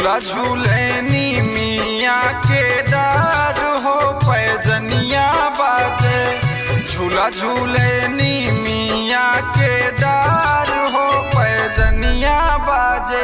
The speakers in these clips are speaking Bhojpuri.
झूला झूले नी मिया के डार हो पैजनिया बाजे झूला झूले नी मिया के डार हो पैजनिया बाजे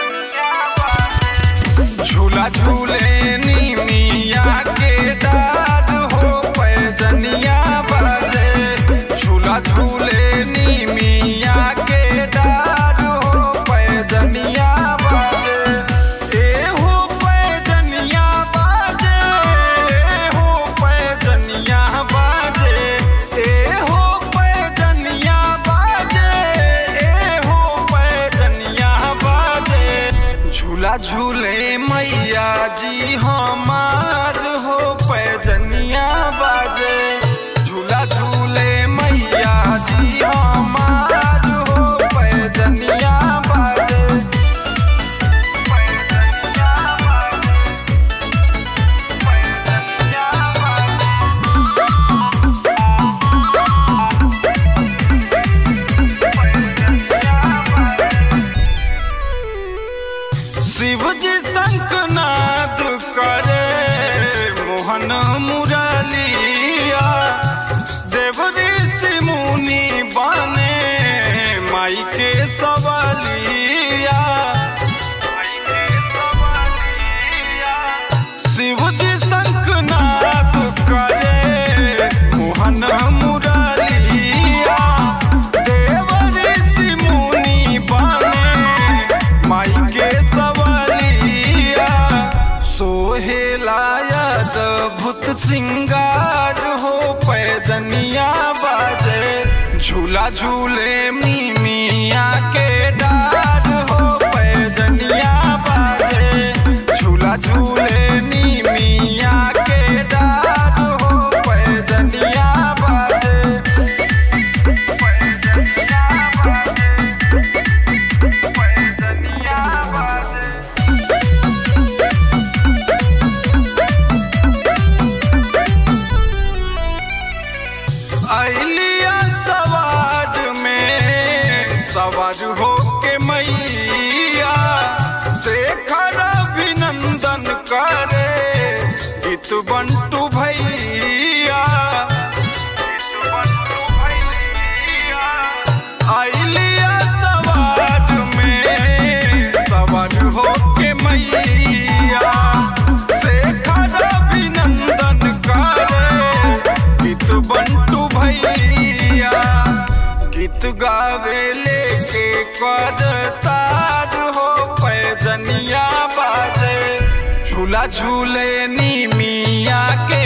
झूला झूले नी मिया के डार हो पैजनिया बाजे झूला झूले नी मिया के डार हो पैजनिया बाजे ए हो पैजनिया बाजे ए हो पैजनिया बाजे ए हो पैजनिया बाजे ए हो पैजनिया बाजे झूला झूले मैया जी हमार हो पैजनिया बाजे झूला झूले मैया जी हमार हो पैजनिया बाजे पैजनिया बाजे पैजनिया बाजे शिवजी शंखनाद करे मोहन मुरलिया देव ऋषि मुनि बने माई के सवालिया शिवजी शंखनाद करे मोहन मुरलिया देव ऋषि मुनि बने माई के सवलिया सोहेलायत भूत श्रृंगार हो पैजनिया बाजे झूला झूले मी मिया के डार हो पैजनिया बाजे झूला झूले नी मिया के डार हो पैजनिया बाजे पैजनिया बाजे पैजनिया बाजे अलिया सवार में सवार हो के मैया शेखर अभिनंदन करे गीत बंटू भैया अलिया सवार में सवार हो के मैया शेखर अभिनंदन करे गीत बंटू भैया गीत गावे लेके कर तार हो पैजनिया बाजे झूला झूले नी मिया के